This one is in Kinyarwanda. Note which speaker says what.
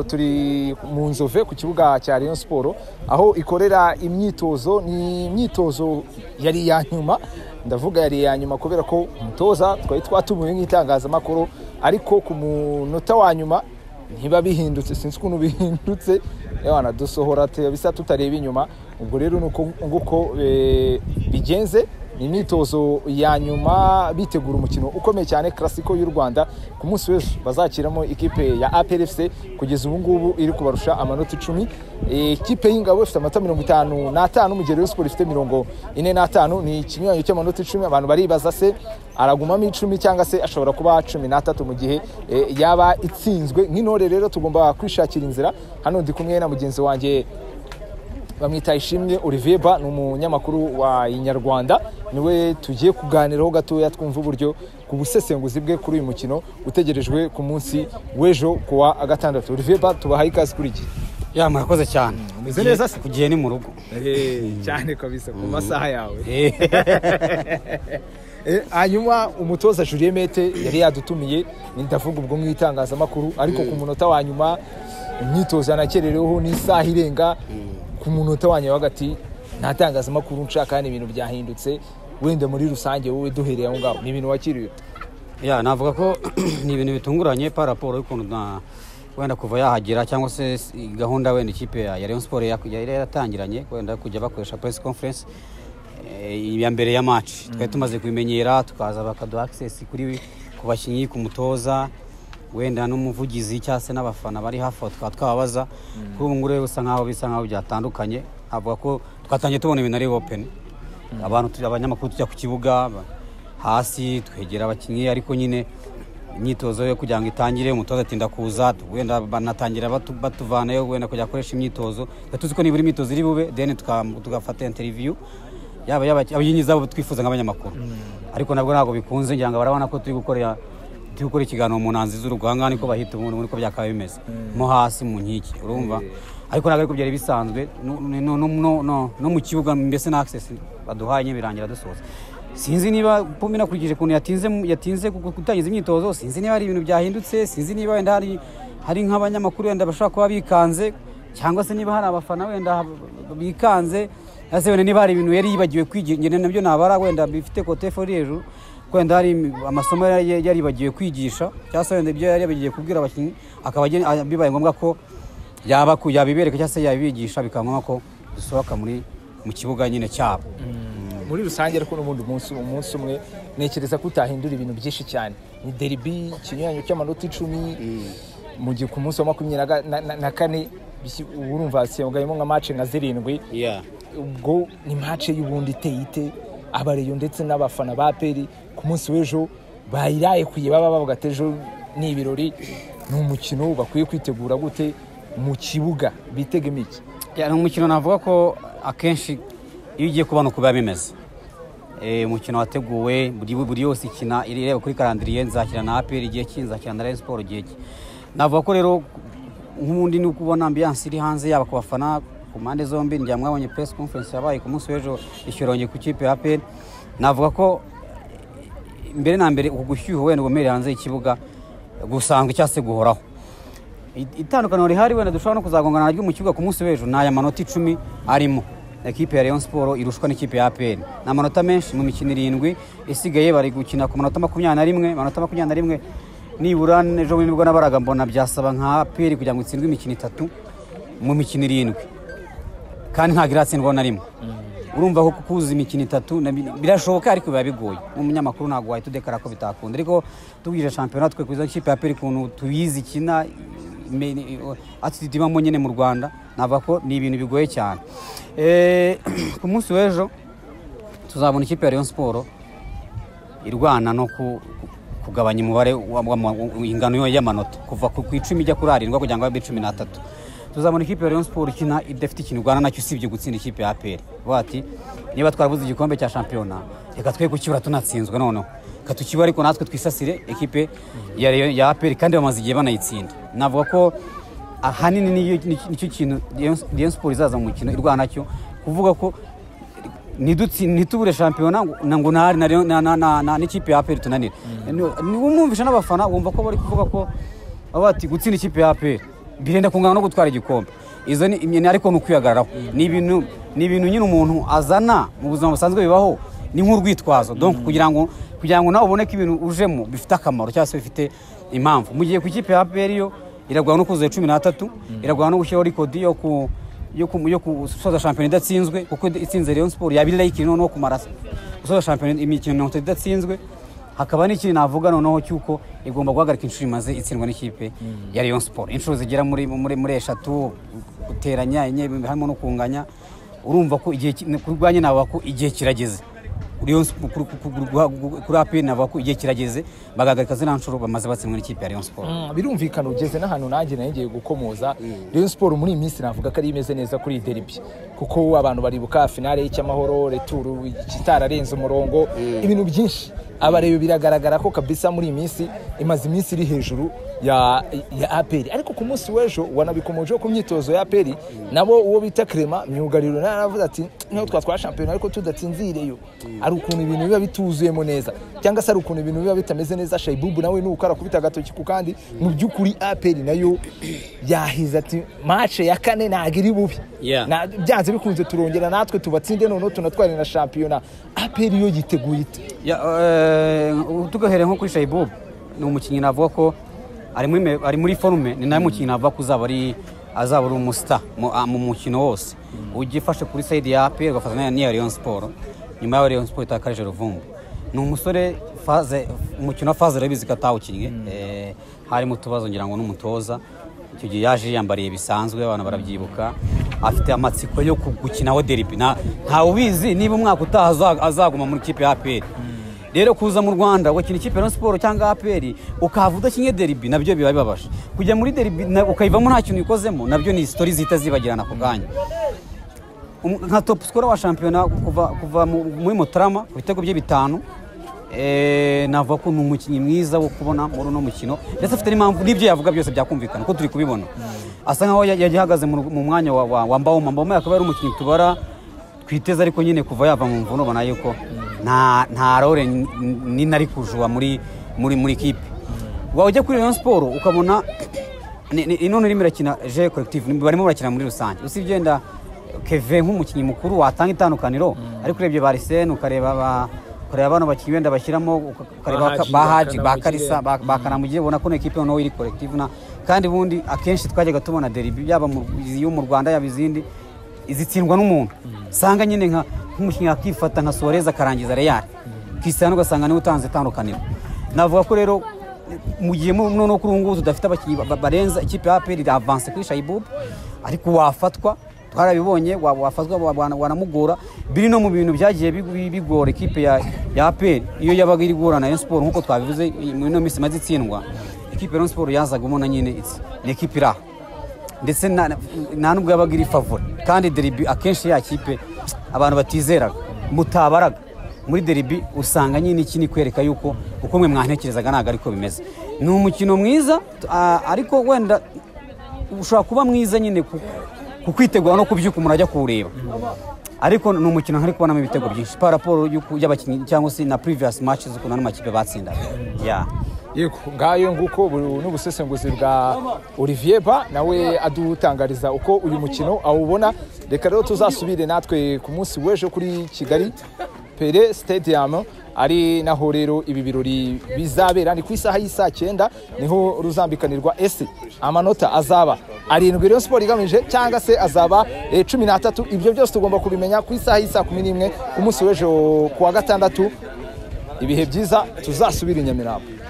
Speaker 1: turi mu nzove ku kibuga cya Rayon Sport aho ikorera imyitozo ni imyitozo yari iya nyuma ndavuga yari iya nyuma kubera ko umutoza twari twatumiwe nk'itangazamakuru ariko ku munota wa nyuma ntiba bihindutse sinzi ukuntu bihindutse yewana dusohora bisa tutareba inyuma ubwo rero ni uko bigenze ni imyitozo ya nyuma bitegura umukino ukomeye cyane karasiko y'u rwanda ku munsi w'ejo bazakiramo ikipe ya APRFC kugeza ubu ngubu iri kubarusha amanota icumi ikipe y'ingabo ifite amanota mirongo itanu n'atanu mu gihe rero siporo ifite mirongo ine n'atanu ni ikinyuranyo cy'amanota icumi abantu baribaza se aragumamo icumi cyangwa se ashobora kuba cumi n'atatu mu gihe yaba itsinzwe nk'intore rero tugomba kwishakira inzira hano ndi kumwe na mugenzi wanjye bamwita ishimwe Olivier Ba ni umunyamakuru wa Inyarwanda niwe tugiye kuganiraho gatoya twumva uburyo ku busesenguzi bwe kuri uyu mukino utegerejwe ku munsi w'ejo ku wa gatandatu Olivier Ba tubahaye ikaze kuri iki
Speaker 2: ya mwakoze cyane
Speaker 1: umeze neza se
Speaker 2: kugiye ni mu rugo
Speaker 1: cyane kabisa ku masaha yawe hanyuma umutoza Julien Mete yari yadutumiye ndavuga ubwo mu itangazamakuru ariko ku munota wa nyuma imyitozo yanakerereweho n'isaha irenga ku munota wanyu hagati nta tangazamakuru nshaka hano ibintu byahindutse wenda muri rusange wowe duhereye aho ngaho ni ibintu wakiriye
Speaker 2: ya navuga ko ni ibintu bitunguranye pa raporo y'ukuntu wenda kuva yahagera cyangwa se gahunda wenda ikipe ya Rayon Sport yari yaratangiranye wenda kujya bakoresha press conference ya mbere ya match twari tumaze kubimenyera tukaza bakaduha access kuri ku bakinnyi ku mutoza wenda n'umuvugizi cyangwa se n'abafana bari hafi aho tukaba twababaza kuri ubu ngubu bisa nkaho bisa nkaho byatandukanye avuga ko twatangiye tubona ibintu ari openi abantu abanyamakuru tujya ku kibuga hasi twegera abakinnyi ariko nyine imyitozo yo kugira ngo itangire umutoza atinda kuza wenda banatangira batuvanayo wenda kujya gukoresha imyitozo tuzi ko nibura imyitozo iri bube deni tugafata interiviyu yaba abayinnyi zabo twifuza nk'abanyamakuru ariko nabwo ntabwo bikunze ngira ngo barabona ko turi gukorera turi gukora ikiganiro mu nanzi z'urugo aha ngaha niko bahita umuntu uko byakaba bimeze mo hasi mu nkiki urumva ariko ntabwo ariko byari bisanzwe no mu kibuga mbese na akisesi baduhanye birangira dusoza sinzi niba pome inakurikije ukuntu yatinze gutangiza imyitozo sinzi niba hari ibintu byahindutse sinzi niba wenda hari nk'abanyamakuru wenda bashobora kuba bikanze cyangwa se niba hari abafana wenda bikanze ese wenda niba hari ibintu yari yibagiwe kwigira nabyo nabara wenda bifite kotefori hejuru wenda hari amasomo yaribagiwe kwigisha cyangwa se wenda ibyo yaribagiwe kubwira abakinnyi akaba bibaye ngombwa ko yabibereka cyangwa se yabibigisha bikaba ngombwa ko dusohoka mu kibuga nyine cyabo
Speaker 1: muri rusange ariko n'ubundi umunsi umwe ntekereza ko utahindura ibintu byinshi cyane ni deribi ikinyuranyo cy'amanota icumi mu gihe ku munsi wa makumyabiri na kane urumva siyongayemo nka mace nka zirindwi ubwo ni mace y'ubundi iteye ite abareyo ndetse n'abafana ba peri ku munsi w'ejo bayiraye kuye baba bavuga ati ejo ni ibirori ni umukino bakwiye kwitegura gute mu kibuga bitega imiki
Speaker 2: ni umukino navuga ko akenshi iyo ugiye kubanuka biba bimeze umukino wateguwe buri yose ikina ireba kuri karandiriye nzakina na aperi igihe ki nzakina na siporo igihe ki navuga ko rero nk'ubundi ni uko ubona ambiyanse iri hanze yaba ku bafana ku mpande zombi njya mwabonye press conference yabaye ku munsi w'ejo ishyoronge ku kipe ya PL navuga ko mbere na mbere uku gushyuha wenda ubumere hanze y'ikibuga gusanzwe cyangwa se guhoraho itandukaniro rihari wenda dushobora no kuzagongana naryo mu kibuga ku munsi w'ejo ni aya manota icumi arimo ekipe ya Rayon Sport irushwa n'ikipe ya APR ni amanota menshi mu mikino irindwi isigaye bari gukina ku manota makumyabiri na rimwe manota makumyabiri na rimwe nibura ejo bundi nibwo nabaraga mbona byasaba nka APR kugira ngo itsindwe imikino itatu mu mikino irindwi kandi ntabwo iratsindwa na rimwe urumva ko kukuza imikino itatu birashoboka ariko biba bigoye nk'umunyamakuru ntabwo wahita udekara ko bitakunda ariko tubwije shampiyona twe kuza ikipe ya peri ukuntu tuyizi ikina atitude ibamo nyine mu rwanda navuga ko ni ibintu bigoye cyane ku munsi w'ejo tuzabona ikipe ya Rayon siporo irwana no kugabanya umubare ingano y'amanota kuva ku icumi ijya kuri arindwi kugira ngo abe cumi n'atatu tuzabona ikipe ya Rayon Sport ikina idafite ikintu urwana nacyo usibye gutsinda ikipe ya APR bati niba twarabuze igikombe cya shampiyona reka twe kukibura tunatsinzwe noneho reka tukibe ariko natwe twisasire ekipe ya APR kandi bamaze igihe banayitsinda navuga ko ahanini nicyo kintu Rayon Sport izaza mu mukino irwana nacyo kuvuga ko ntidutsi- ntitubure shampiyona ngo- na- ngo nahari nayo na- na- na- na- n'ikipe ya aperi tunanira umwumvisha n'abafana wumva ko bari kuvuga ko baba bati gutsinda ikipe ya aperi birenda kungana no gutwara igikombe izo ni imyanya ariko ni ukwihagararaho ni ibintu ni ibintu nyine umuntu azana mu buzima busanzwe bibaho ni nk'urwitwazo donc kugira ngo kugira ngo nawe ubone ko ibintu ujemo bifite akamaro cyangwa se bifite impamvu mu gihe ku ikipe ya aperi yo iragwana no kuzuza cumi n'atatu iragwana no gushyiraho rikodi yo ku yo ku- yo gusoza shampiyona idatsinzwe kuko itsinze Rayon Sport yabirira ikintu noneho kumara gusoza shampiyona imikino mirongo itatu idatsinzwe hakaba n'ikindi navuga noneho cy'uko igomba guhagarika inshuro imaze itsindwa n'ikipe ya Rayon Sport inshuro zigera muri muri muri eshatu guteranya enye harimo no kunganya urumva ko igihe ki- kurwanya navuga ko igihe kirageze Rayon Sport- kuri- kuri- kuri- kuri APR navuga ko igihe kirageze bagahagarika zino nshuro bamaze batsindwa n'ikipe ya Rayon Sport
Speaker 1: Mm, birumvikana ugeze n'ahantu nanjye nongeye gukomoza Rayon Sport muri iyi minsi navuga ko ari imeze neza kuri iyi derby kuko abantu baribuka finale y'icyamahoro returu kitararenze umurongo ibintu byinshi abareba biragaragara ko kabisa muri iyi minsi imaze iminsi iri hejuru ya, ya APR ariko ku munsi w'ejo wanabikomojeho ku myitozo ya APR nabo uwo bita Clement myugariro nawe aravuze ati niho twatwara shampiyona ariko tudatsinzireyo ari ukuntu ibintu biba bituzuyemo neza cyangwa se ari ukuntu ibintu biba bitameze neza shaibubu nawe ni uko arakubita agatoki ku kandi mu by'ukuri aperi nayo yahize ati mace ya kane ntabwo iri bubi
Speaker 2: Yeah.
Speaker 1: Na- byanze bikunze turongera natwe tubatsinde noneho tunatware na shampiyona aperi yo yiteguye ite
Speaker 2: Ya, eh, tugahere nko kuri Shaibub ni umukinnyi navuga ko ari muri me- ari muri forume ni nawe mukinnyi navuga ko uzaba ari azaba ari umusta mu a- mu mukino wose ujya ifashe kuri sayidi ya APR ugafatanya n'iya Rayon Sport nyuma ya Rayon Sport itakarije Ruvumbu ni umusore faze umukino wa faze urabizi ko atawukinnye eh, harimo utubazo ngira ngo n'umutoza icyo gihe yaje yiyambariye bisanzwe abantu barabyibuka afite amatsiko yo ku- gukinaho deribi nta ntawe ubizi niba umwaka utaha aza- azaguma muri kipe ya APR rero kuza mu rwanda ugakina ikipe ya Rayon siporo cyangwa aperi ukahava udakinye deribi nabyo biba bibabaje kujya muri deribi na- ukayivamo nta kintu uyikozemo nabyo ni sitori zihita zibagirana ako kanya Um- nka topu sikoro wa shampiyona kuva, kuva mu- muri mutarama ku bitego bye bitanu eh, navuga ko ni umukinnyi mwiza wo kubona muri uno mukino ndetse afite n'impamvu n'ibyo yavuga byose byakumvikana ko turi kubibona asa nkaho ya- yagiye ahagaze mu ru- mu mwanya wa, wa, wa mbawoma mbawoma akaba ari umukinnyi tubara twiteze ariko nyine kuva yava mu mvune ubona yuko nta nta role ni- ni nari kujuba muri muri muri kipe wajya kuri Rayon Sport ukabona ni- ni- none irimo irakina je collective ni- barimo barakina muri rusange usibye wenda Kevin nk'umukinnyi mukuru watanga itandukaniro ariko urebye ba Arsene ukareba ba ukareba bano bakinnyi wenda bashyiramo uka- ukareba
Speaker 1: Bahaji,
Speaker 2: ba Haji ba
Speaker 1: Bakanamugire.
Speaker 2: Kalisa ba ba Kanamugire ubona ko n'ikipe noneho iri collective na kandi ubundi akenshi twajyaga tubona deribi yaba mu- iyo mu Rwanda yaba izindi izitsindwa n'umuntu usanga nyine nka nk'umukinnyi akifata nka Suarez akarangiza Real Cristiano ugasanga niwe utanze itandukaniro navuga ko rero mu gihe mu- noneho kuri ubu ngubu tudafite abakinnyi ba- barenza ikipe ya APR iravanse kuri Shaibub ariko wafatwa twarabibonye wa- wafatwa wa- wa- wanamugora biri no mu bintu byagiye bigu- bigora ikipe ya ya APR iyo yabaga iri guhura na Rayon Sport nkuko twabivuze i- muri ino minsi imaze itsindwa ikipe ya Rayon Sport yazaga ubona nyine it's- ni ikipe iraha ndetse na- na- nta nubwo yabaga iri favori kandi deribi akenshi ya kipe abantu batizeraga mutabaraga muri deribi usanga nyine iki ni kwereka yuko uko mwe mwantekerezaga ntabwo ariko bimeze ni umukino mwiza t- a- ariko wenda ushobora kuba mwiza nyine ku- ku kwitegura no kubyuka umuntu ajya kuwureba ariko ni umukino ntari kubonamo ibitego byinshi paraporo y'abakinnyi cyangwa se na previous match z'ukuntu ano makipe batsindaga Yeah.
Speaker 1: yego ngayo nguko bu- n'ubusesenguzi bwa olivier ba nawe adutangariza uko uyu mukino awubona reka rero tuzasubire natwe ku munsi w'ejo kuri kigali pere stadium ari naho rero ibi birori bizabera ni ku isaha y'isaa cyenda niho ruzambikanirwa ese amanota azaba arindwi rero siporo igamije cyangwa se azaba eh, cumi n'atatu ibyo byose tugomba kubimenya ku isaha y'isaa kumi n'imwe ku munsi w'ejo ku wa gatandatu ibihe byiza tuzasubire i nyamirambo